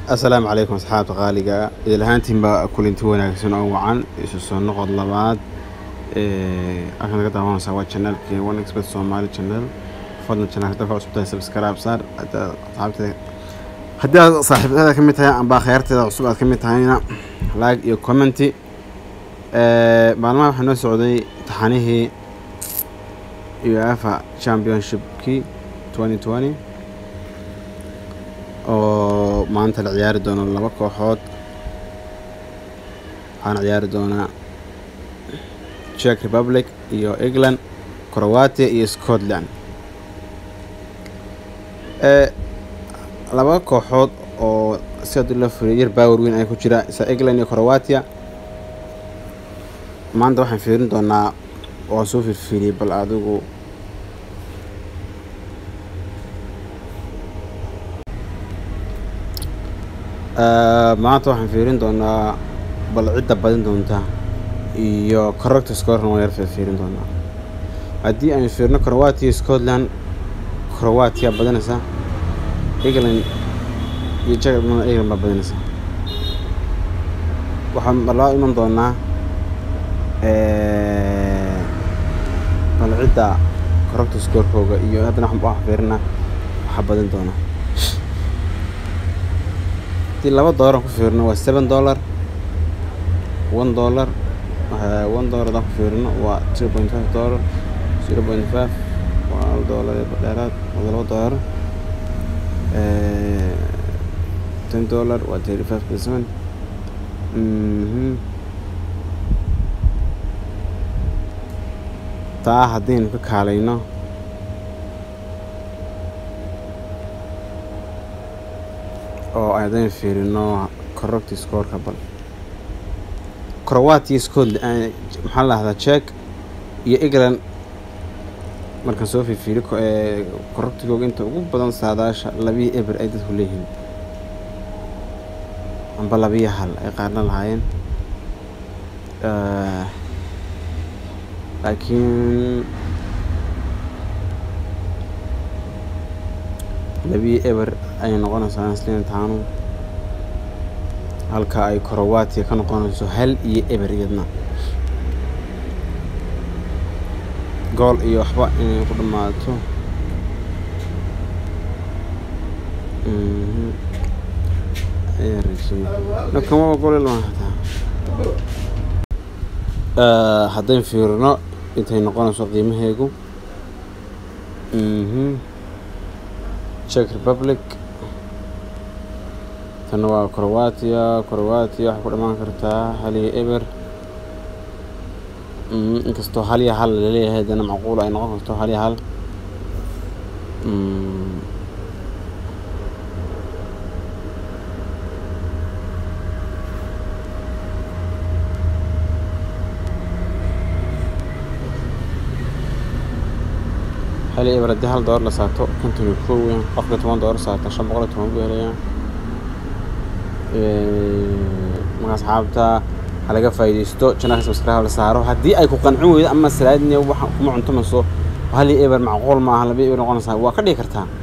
asalaamu calaykum asxaabta qaaliga idil ahaantiinba kulinti wanaagsan oo wacan isu soo noqod labaad halkan naga daawanaysaa waa janaalkii one expert somali channel fadlan janaalka dalka cusub tahay subscribe saar asxaabteeda haddii aad saaxiibada ka mid tahay amba khayaarteeda cusub aad ka mid tahayna like iyo commenty maalmaha waxaa noo socday taxanihii uefa championshipkii twenty twenty oo maanta la ciyaari doono laba kooxood waxaana ciyaari doonaa czech republic iyo england croatia iyo scotland laba kooxood oo si haddii loo firiyo yar baawer weyn ay ku jira isa england iyo croatia maanta waxaan fiirin doonaa oo soo firfiiriyay bal adigu maanta waxaan fiirin doonaa bal cidda badin doonta iyo corrector scorena waan yar fiirin doonaa haddii aynu fiirno croatia scotland croatia badanaysa england iyo czech england baa badanaysa waxaan marlaa iman doonaa bal cidda corrector scorekooga iyo haddana waxaan fiirinaa waxaa badin doonaa hadii laba doolar ku fiirino waa seven dollar one dollar one dollar haddaan ku fiirino waa zero point five dollar zero point five waa hal dollar dheeraad waa laba dollar ten dollar waa thirty five percent taa haddaynu ka kaalayno oo aadaynu fiirino corrupt scoreka bal croatia scotland maxaa la dhahdaa czech iyo england markaan soo fiirfiiri corruptigooga inta ugu badan saadaasha labiyo eber ay dadku leeyihiin amba labiyo hal ay qaarna lahaayeen laakiin labiyo eber ayay noqonaysaa isliin taanu halka ay croatia ka noqonayso hal iyo eber iyadna gool iyo waxba inay ku dhammaato nakamaba gool haddayn fiirino intay noqonayso qiimaheegu czech republic tanna waa croatia croatia waxay ku dhamaan kartaa hal iyo eber inkastoo hal iyo hal laleeyahay haddana macquul ay noqon karto hal iyo hal hal iyo eber haddii hal doolar la saato konton iyo kow weyn qofka toban doolar saata shan boqol iyo toban buu helayaa marka asxaabta ha laga faa'iidaysto janaalka subscribe la saaro haddii ay ku qancin weydo ama salaadniya waxa kuma cuntamayso hal iyo eber macquul maaha laba eber noqonaysaa waa ka dhigi kartaa